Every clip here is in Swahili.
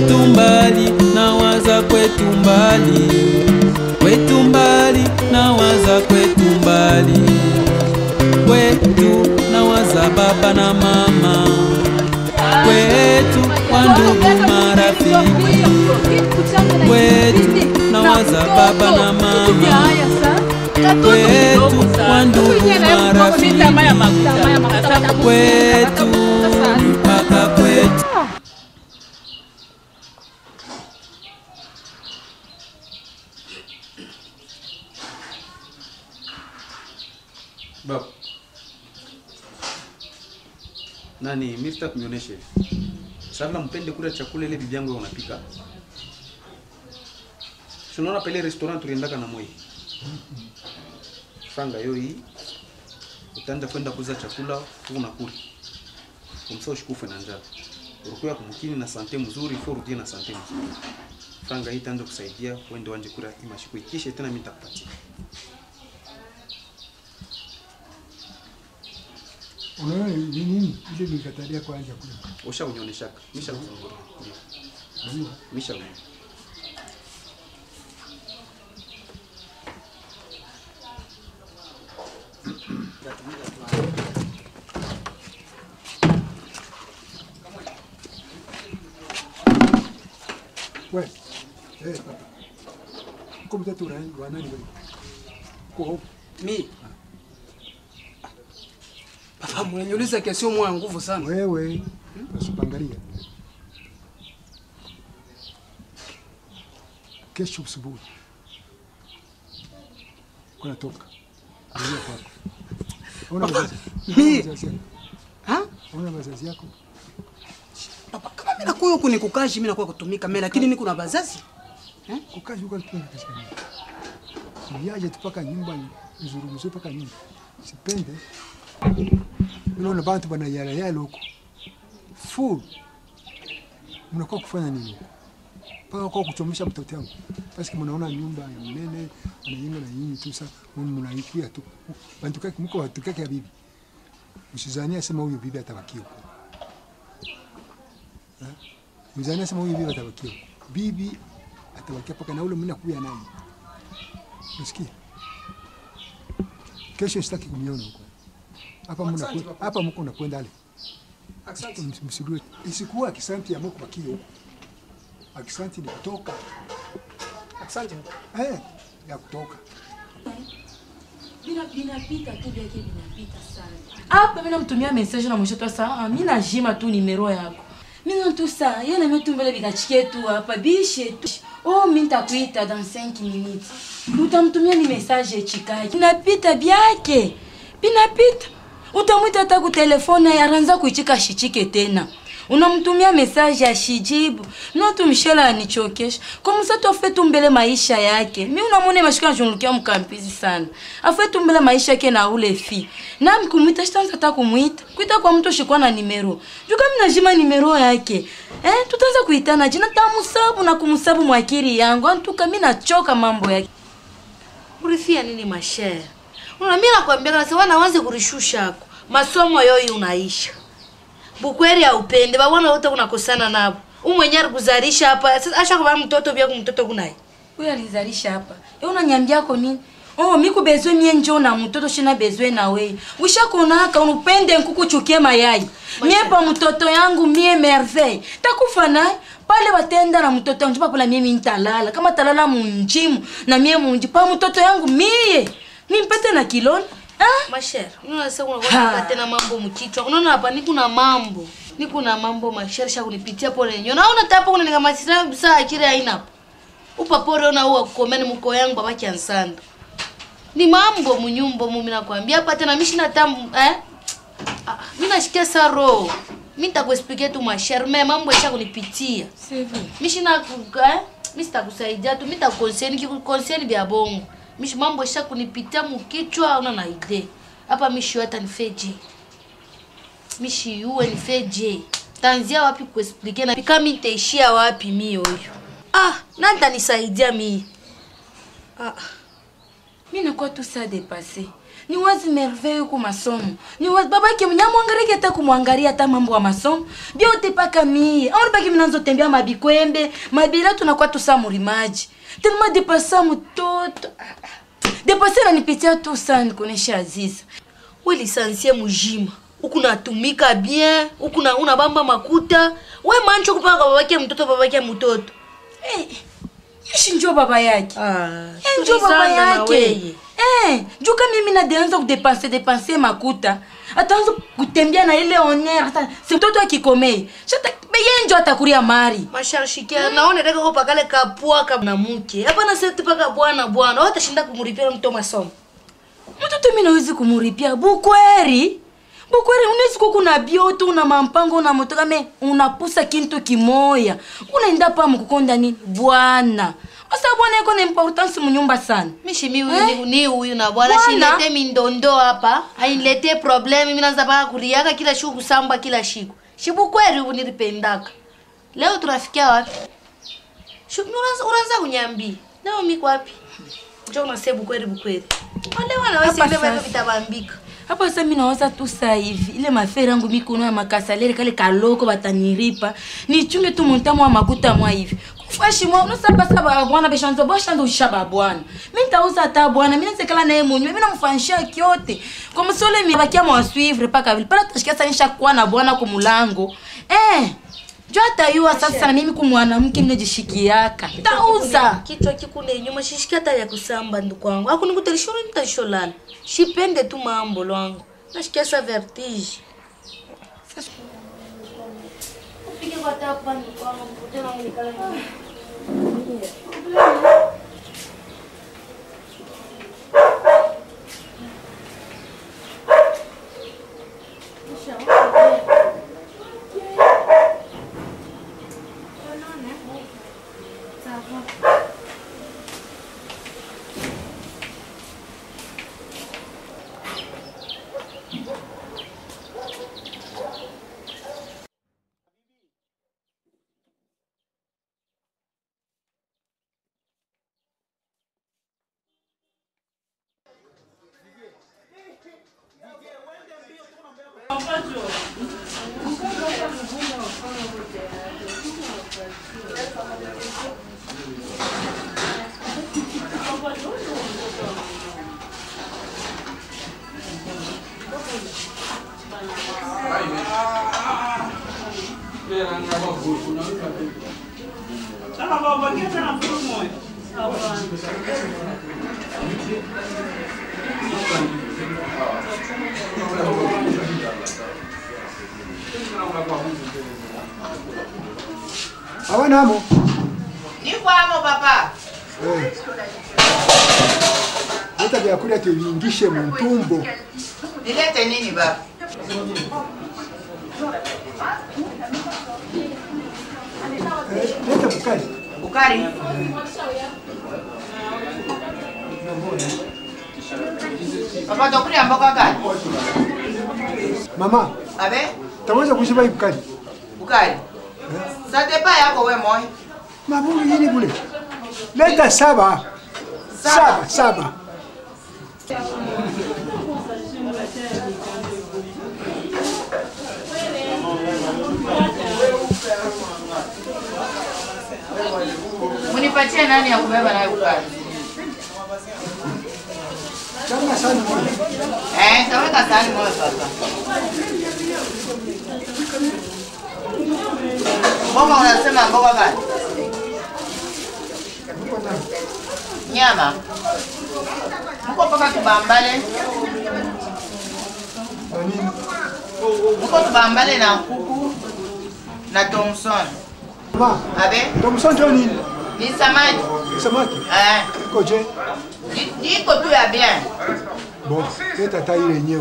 kwetu mbali nawaza kwetu mbali kwetu mbali nawaza kwetu mbali kwetu nawaza baba na mama kwetu kwa ndugu marafiki kwetu nawaza baba na mama kwetu kwa ndugu marafiki kwetu mpaka kwetu Baba. Nani, mimi sitaki kunionyeshe. Sasa mpende kula chakula ile bibi yangu unapika. Tunaona pale restaurant tuliendaka na moi. Franga hiyo hii. Utaanza kwenda kuuza chakula huko unakula. Kumsao shikufe na njaa. Urukuya kumkini na sante mzuri, ifo urudie na sante mzuri. Franga hii itaanza kusaidia uende wanje kula imashiku ikishe tena mimi nitakupatia. Unaona ni nini? Ile nikatalia kwanza kule. Usha unionyeshaka. Misha kuzungura. Unajua? Misha unionyesha. Wewe. Eh, papa. Uko mtoto wa nani wa nani wewe? Uko huko. Mi. Papa mwenyenyuliza kesio mwa nguvu sana. Wewe. Usipangalia. Kesho asubuhi. Kuna toka. Ndio kwako. Una wazazi. mi- Una wazazi yako? Ha? Una wazazi yako? Papa kama mimi nakuwa huku ni kukashi mimi nakuwa kutumika mimi lakini mimi kuna bazazi. Kukazi huko alipenda katika nyumba. Niaje tu paka nyumba nizurumzwe paka nyumba. Sipende. Unaona bantu bana yala yala huko. Full. Mnakuwa kufanya nini? huko? Paka kwa kuchomesha mtoto wangu. Basi mnaona nyumba ya mnene anajenga na nyinyi tu sasa mnaikuya tu. Bantu kake mko watu kake ya bibi. Msizania sema huyu bibi atabakia huko. Eh? Mzania sema huyu bibi atabakia huko. Bibi atabakia paka na ule mimi nakuya naye. Unasikia? Kesho sitaki kumwona huko. Hapa mna hapa mko nakwenda ale. Ms- Msirue. Isikuwa akisanti ya mko bakio huko. Akisanti ni kutoka. Asante. Eh, ya kutoka. Bina binapita tu vyake vinapita sana. Hapa mimi namtumia message na mwisho saa ah, mimi najima tu numero yako. Mimi na tu saa yeye na mtu mbele bikachikie tu hapa bishe tu. Oh, mimi nitakuita dans 5 minutes. Utamtumia ni message chikaji. Binapita byake. Binapita. Utamwita hata ku telefone yaranza kuichika shichike tena. Unamtumia message ya shijibu. No tumshela anichokesha. Kwa msato afe tumbele maisha yake. Mimi unamwona mashika njungukia mkampizi sana. Afe tumbele maisha yake na ule fi. Na mkumwita shitanza hata kumuita. Kuita kwa mtu shikwa na nimero. Juu kama najima nimero yake. Eh, tutaanza kuitana jina tamusabu na kumsabu mwakiri yangu. Antuka mimi nachoka mambo yake. Urifia nini mashere? Una mimi nakwambia kana sawa wanze kurishusha hako. Masomo yoyi unaisha. Bukweri haupende, babona wote unakosana nabo. Umwenye kuzalisha hapa. Sasa asha kwa mtoto bia kumtoto kunai. Huyo alizalisha hapa. Wewe unanyambia ko nini? Oh, miku bezwe mie njo na mtoto shina bezwe na wewe. Ushakonaka unupende nkuku chukie mayai. Mie pa mtoto yangu mie merveille. Takufa naye pale batenda na mtoto yangu papa mie mimi nitalala. Kama talala munjimu na mie munji pa mtoto yangu mie. Nimpete na kiloni. Ah? Mashere, unaona sasa unaona tena mambo mkichwa. Unaona hapa niko na mambo. Niko na mambo mashere sha kunipitia pole nyo. Naona tapo kuna nikamasira saa akire haina hapo. Upa pole una uwa kukomeni mko yangu babaki ansanda. Ni mambo munyumbo mimi nakwambia hapa tena mishi na tamu eh? Ah, mimi nashikia saro. Mimi nitakuexpliquer tu mashere, mimi mambo yasha kunipitia. Sevi. Mishi na kuka eh? Mimi sitakusaidia tu, mimi nitakukonseni kikukonseni vya bongo. Mishi mambo yasha kunipitia mukichwa una na idea. Hapa mishi hata nifeje. Mishi yuwe nifeje. Tanzia wapi kuexpliquer na kama nitaishia wapi mimi huyo. Ah, nani nitanisaidia mimi? Ah. Mimi nakuwa tu saa dépassé. ni wazi merveille ku masomo ni wazi baba yake nyamwangalie hata kumwangalia hata mambo ya masomo biote paka mie aona baki mnaanza tembea mabikwembe mabila tunakuwa tusamurimaji tellement depasa mtoto depasa nanipitia tu sana nikuonesha Aziza we lisansie mujima huku natumika bien huku na unabamba makuta we mancho kupaka kwa babake mtoto babake mtoto Eh, ishi njo baba yake ah, Eh, njo baba tulizana na yake weye. Eh, njo kama mimi nadeanza kudepanse depanse makuta ataanza kutembea na ile honere hata si mtoto akikomei shata beye njo atakuria mari masharshikia naone deka ko pakale kapua ka na mke hapana seti paka bwana bwana watashinda kumuripia mto masomo mtoto mi nawezi kumuripia bukweri bukweri unawezi kuku na bioto una mampango una motoka me unapusa kintu kimoya unaenda pa mkukonda nini bwana asa bwana iko na importance munyumba sana mishimi huyu Eh? ni- ni huyu na bwana Bwana? shilete mindondo hapa ainilete probleme mi naanza paka kuriaka kila shiku kusamba kila shiku shibukweri ubu nilipendaka leo tunafikia wapi Shu- unaanza unaanza kunyambia leo miko wapi njo unase bukweri bukweri wale Hapa wanawesilevaivyo sasa. vitabambika hapa sasa mi nawaza tu saa hivi ile mafere yangu mikono ya makasalere kale kaloko bataniripa nichunge tu montamo wa makuta mwa hivi kufashi mwa unosabasa babwana beshanzo bashanzo usha babwana mi ntauza ata bwana mi nasekala naye munywe mi namfanisha kyote kwa msole mi bakia mwaswivre paka vile pala tashikia sanisha kuwa na bwana kumulango eh jo atayua sasa na mimi kumwanamke minajishikiaka tauza kichwa kikune nyuma shishiki hata ya kusamba ndugu wangu akunikutarishono nitalisholala shipende tu mambo lwangu nashikia sa vertige Upige kwa tapa ndugu wangu, tena unikale nyuma. Hawanamo. Niko hapo papa. Eh. Leta vyakula tuviingishe mtumbo. Nilete nini baba? Eh, leta bukali. Bukari. Papa tokulia mboga gani? Mama, Abe? taweza kushiba hii bukali. Bukari. Satepa yako we moi. Mabungu yini bule. Leta saba. Saba, saba. Munipatie nani ya kubeba nayo bukari? Kama sana moja. Eh, taweka sahani moja papa. Mboga unasema mboga gani? Nyama. Mko paka tubambale. Na nini? Mko tubambale na kuku na Thomson. Mama, Abe? tomsonjo nini? Ni samaki. Samaki. Eh. Iko je? Di- Iko tu ya bien. Bon, leta hata ile yenyewe.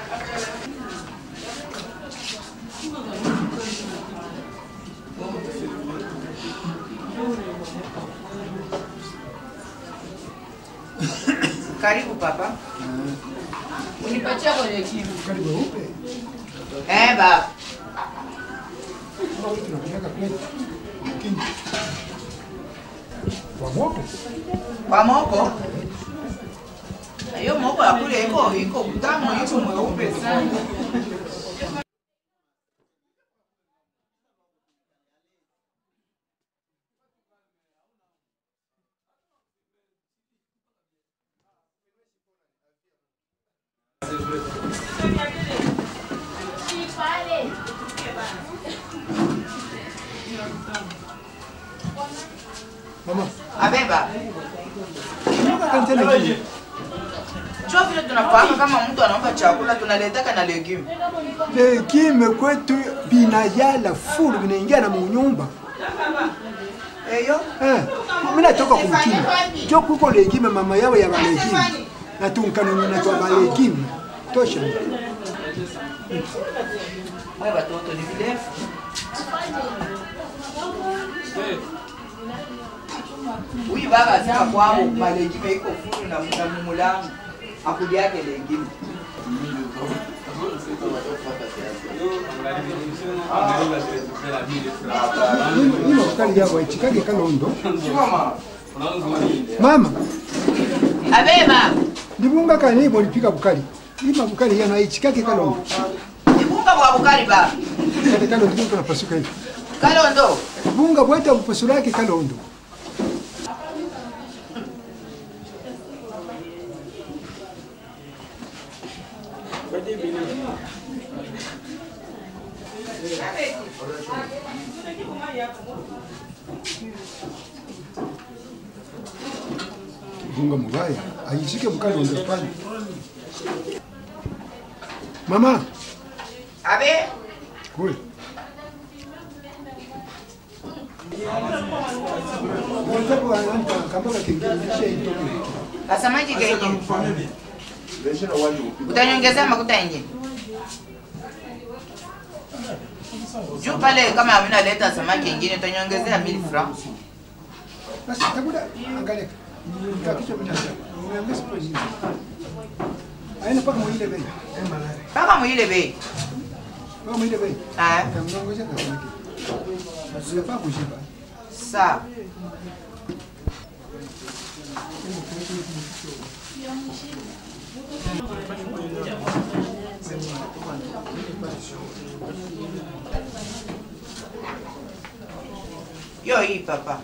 Karibu papa. Unipatia kwenye kibu. Bukali weupe. Eh baba. Mbona tunapeleka plate? Lakini kwa moto. Kwa moko. Hiyo moko ya kule iko iko mtamu, iko mweupe sana. Mama, Abeba, kumbuka kanisa lingine. cho vile tunafahamu kama mtu anaomba chakula tunaletaka na legume. Legime kwetu binayala fulu binaingia na munyumba. Eyo, Eh, mimi natoka kumchini. Jo kuko legime mama yao ya balegime. Na tunkanuni na twa balegime. Tosha. wewe watoto ni virefu. Huyu baba asema kwao malegime iko fulu na na mumulangu. Akuli yake legime. Mimi makali yao ichikage kalondo. Chukoma. Mama, Abeba, ndibunga kani bolipika bukali. Ima bukali yana ichikage kalondo. ibunga bwa bukari baba. Kale kalondo ndio tunapasuka hivi. Kalondo. Bunga bweta bupasula yake kalondo. Bunga mubaya aishike mukalondo pale. Mama, Abe, kule. Wanataka wananta kambaka kingine kisha itoke. kasamaki kenye. Utanyongezea makuta yenye. Juu pale kama hamina leta samaki ingine utanyongezea 1000 francs. Basi takuda angalia. Kakisha mimi nasa. Nimeambia sipo hizi. Aina paka mwile bei. Paka muile bei. Paka mwile bei. Ah, Kamnongoza na samaki. Sifaa kushiba. sawa. Yo hii papa.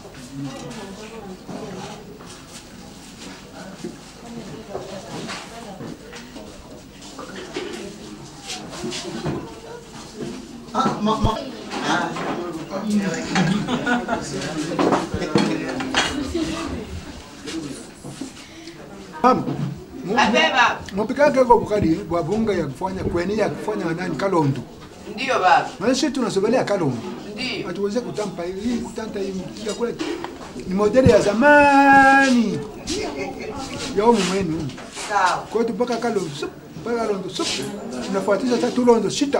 Mama, Abeba. mupikake kwa bukali bwa bunga ya kufanya kweni ya kufanya nani kalondo. Ndio baba. Na sisi tunasogelea kalondo. Ndio. Hatuweze kutampa hii kutanta hii chakula ni modeli ya zamani. Ya umu mwenu. Sawa. Kwa hiyo mpaka kalondo sup, mpaka kalondo sup. Tunafuatisha sasa tulondo sita.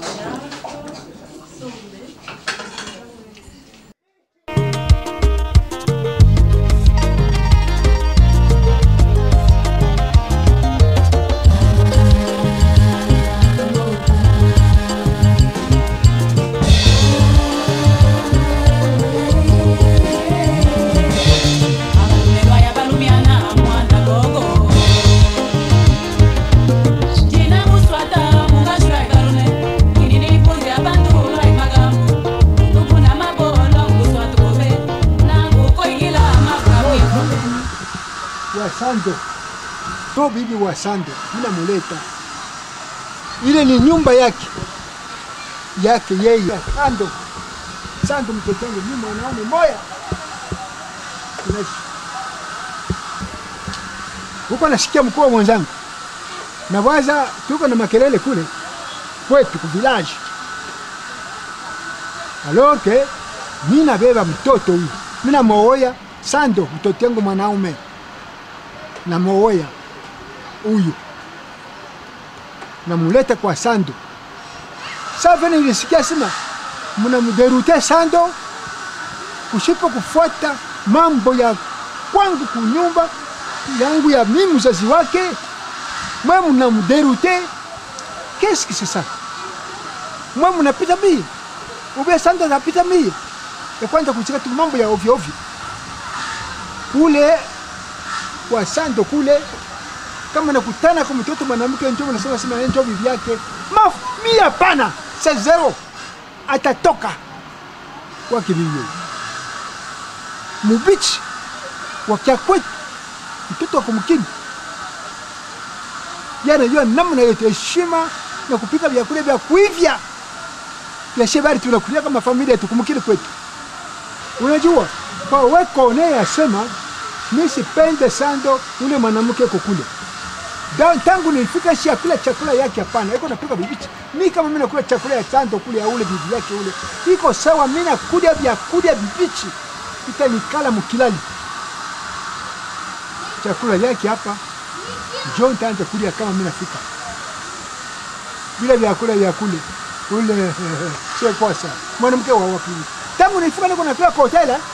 Wasando. To bibi wa Sando, mina muleta. Ile ni nyumba yake. Yake yeye. Sando. Sando mtoto wangu mimi mwanaume moya. Tunaishi. Huko nasikia mkuu wa mwenzangu. Na waza tuko na makelele kule kwetu ku village. Alors que mimi nabeba mtoto huyu. Mimi namwoya Sando mtoto wangu mwanaume namwoya huyu namuleta kwa Sando. Sasa nilisikia sema mnamderute Sando kusipo kufuata mambo ya kwangu kunyumba yangu ya mimi mzazi wake, mwe mnamderute. Qu'est-ce que c'est ça? Mwe mnapita mie ube Sando anapita mie ya kwanza kuchika tu mambo ya ovyo ovyo kule kwa Sando kule kama nakutana kwa mtoto mwanamke njoo unasema sema yeye njoo bibi yake maf mia hapana sa zero atatoka kwa kibibi mubichi wakia kwetu mtoto wa kumkini yeye anajua namna yote heshima na kupika vyakula vya kuivya vya shebari tunakulia kama familia tukumkini kwetu unajua kwa weko naye asema mi sipende sando ule mwanamke kukule Da- tangu nilifika shi akula chakula yake hapana iko napika bibichi mi kama mi nakula chakula ya sando kule ya ule bibi yake ule iko sawa mi nakulia vyakula bibichi itanikala mukilali chakula yake hapa njo ntaanza kulia kama mi nafika bila vyakula vya kule ule sio kosa mwanamke wa wapi tangu nilifika niko nakula kwa hoteli eh?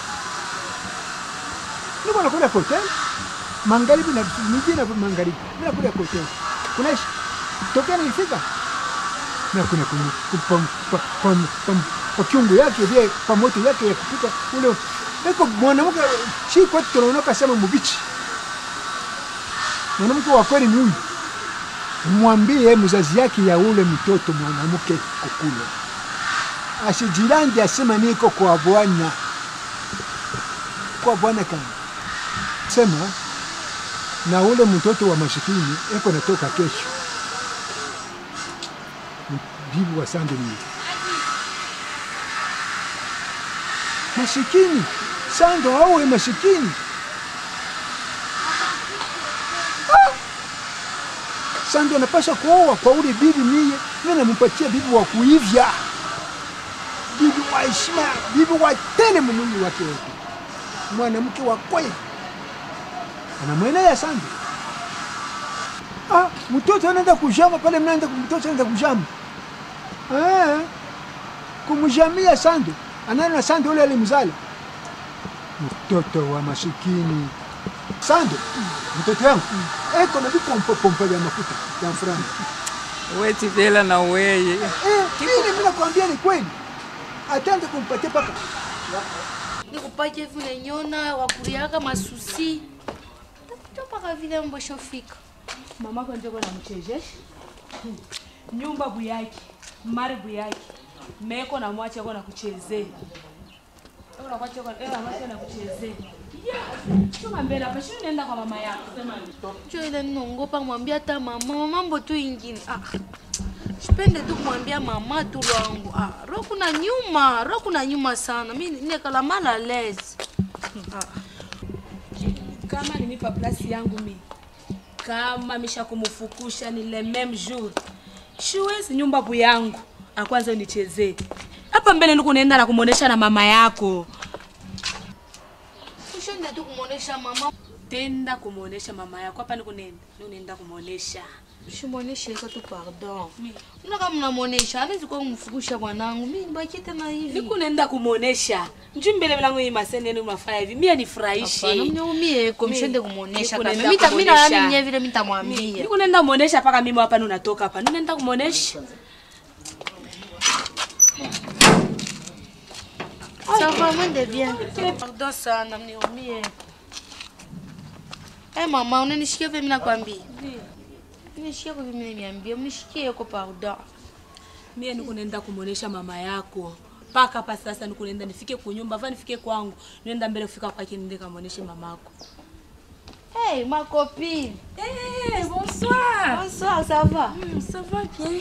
niko nakula kwa hoteli magharibi na miji na magharibi mimi nakula kwa hoteli kunaishi tokea nilifika na kuna kuna kwa kwa kwa kwa kwa kiungo yake vile kwa moto yake ya kupika ule iko mwanamke si kwetu tunaonoka sema mubichi mwanamke wa kweli ni huyu mwambie mzazi yake ya ule mtoto mwanamke kukule asijilandi asema niko kwa bwana kwa bwana kama sema na ule mtoto wa mashikini eko natoka kesho bibi wa sando ni mashikini sando awe mashikini Sando anapasha kuoa kwa ule bibi mie, mimi nampatia bibi wa kuivya, bibi wa heshima, bibi wa tele mwili wake wote, mwanamke wa kweli anamwelea Sando. Ah, mtoto anaenda kujama pale, mnaenda mtoto anaenda kujama eh, kumjamia Sando, anaenda na Sando ule alimzala mtoto wa masikini Sando, mtoto yangu eko na vikompopompa vya mafuta ya franga weti vela na weye eh, mimi mimi nakwambia ni kweli, ataanza kumpatia paka nikupatie vile nyona wakuriaka masusi tapaka vile mboshofika mamako njoko namchezesha nyumba buyaki mari buyaki meko na mwache ako nakuchezea nakuchezea chuma mbele hapa shini nenda kwa mama yako jo ile nongopa kumwambia hata mama mama mambo tu ingine ah. sipende tu kumwambia mama tu lwangu ah. ro kuna nyuma ro kuna nyuma sana mi nekala mala lezi kama nimipa plasi yangu mi kama misha kumufukusha ni le meme jour shiwezi nyumba bu yangu akwanza unichezee hapa mbele niku nenda na kumwonesha na mama yako ushende tu kumwonesha mama tenda kumwonesha mama yako hapa nikunenda nikunenda kumwonesha shimwonesheka tu pardon una kama mnamwonesha awezi kuwa kumfukusha bwanangu mi nibaki tena hivi nikunenda kumwonesha njui mbele milango hii maseneni unafanya hivi mie Hapana, nifurahishe mniumieko Mi- mshende kumwonesha nikunenda kabisa. Mita- mi na kumwonesha. nami nye vile mitamwambia nikunenda kumwonesha mpaka mimi hapa ninatoka hapa ninenda kumwonesha Ça va, mwende bien. Pardon sana, mniumie. Eh mama, unanishikia vile mimi nakwambia. Unishikia vile mimi nimeambia, mnishikie huko pardon. mie nikunenda kumwonesha mama yako mpaka hapa sasa nikunenda nifike kunyumba va nifike kwangu nienda mbele kufika kwake niende kamwoneshe mamako Hey, ma copine. hey, bonsoir Bonsoir, ça va? Hmm, ça va bien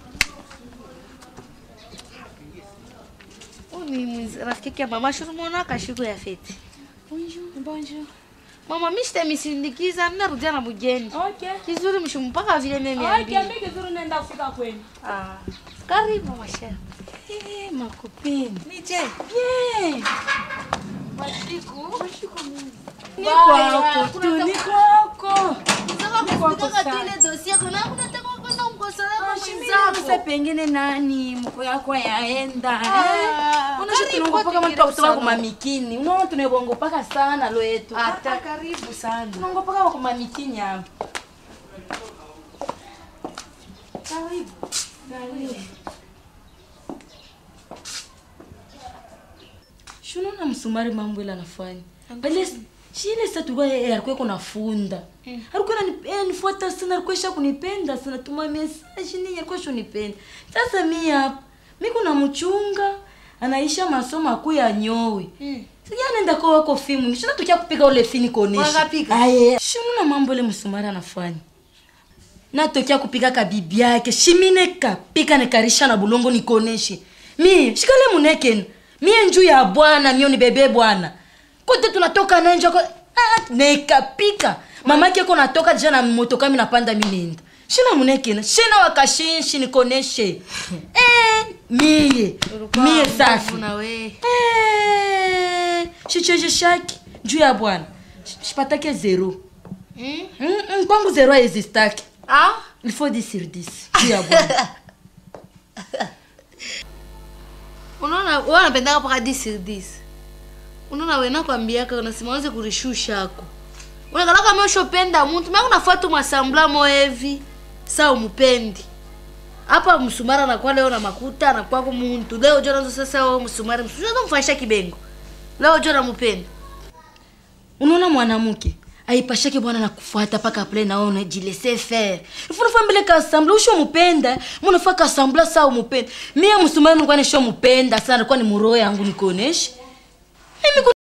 Huyu ni mwiz- rafiki yake ya mama shurumona kashiku ya feti. bonjour bonjour Mama, mimi sitamisindikiza, ninarudia na mgeni. okay Kizuri mshimpaka vile mimi okay niambia. mimi kizuri nenda kufika kwenu Ah. Karibu mama chef. hey, makopeni Nije. bien Masiku. niko hapo tu niko huko Sasa pengine nani mko yako yaenda Ah, unashi karibu tunongopaka tuingie mtu kutoka sana. kumamikini unaona tunebongopaka sana lo yetu Hata karibu sana. tunongopaka kwa kumamikini hapo karibu karibu shunaona msumari mambo ile anafanya bali chile sa tulikuwa yeye alikuwa iko nafunda alikuwa anani- eh, nifuata sana alikuwa isha kunipenda sana tuma message nini alikuwa shunipenda sasa mi hapa mi kuna mchunga anaisha masomo akuu ya nyowe sija nenda kwa wako fimu nishina tukia kupika ule fini konesha Wakapika? aye shimuna mambo ile msumari anafanya natokea kupika ka bibi yake shimine kapika nikarisha na bulongo nikoneshe mi shikale munekeni mie njuu ya bwana mio ni bebe bwana kote tunatoka nenjo ko ah, nekapika mamake ko natoka deja na motoka mi napanda mi nenda shina munekena shina wakashinshi nikoneshe eh, mie mie safi na we Eh, shicheje shaki njuu ya bwana Sh- shipatake zero Mm? Mm, mm, kwangu zero aezistaki ah il faut 10 sur 10 juu ya bwana unaona wewe unapendaka paka 10 sur 10 unaona wewe nakwambiaka unasimaanze kurishusha ako unakala kama ushopenda mtu mimi unafuata masambla moevi saa umupendi hapa msumara anakuwa leo na makuta anakuwa kwa muntu leo jona ndo sasa wewe msumari msumari ndo mfanyisha kibengo leo jona mupenda unaona mwanamke aipashake bwana na kufuata paka apre naona jilese faire ifunafaa mbele kasambla usho mupenda munafaa kasambla saa umupenda mie msumari nilikuwa nisho mupenda sana alikuwa ni muroho yangu nikoneshe mimi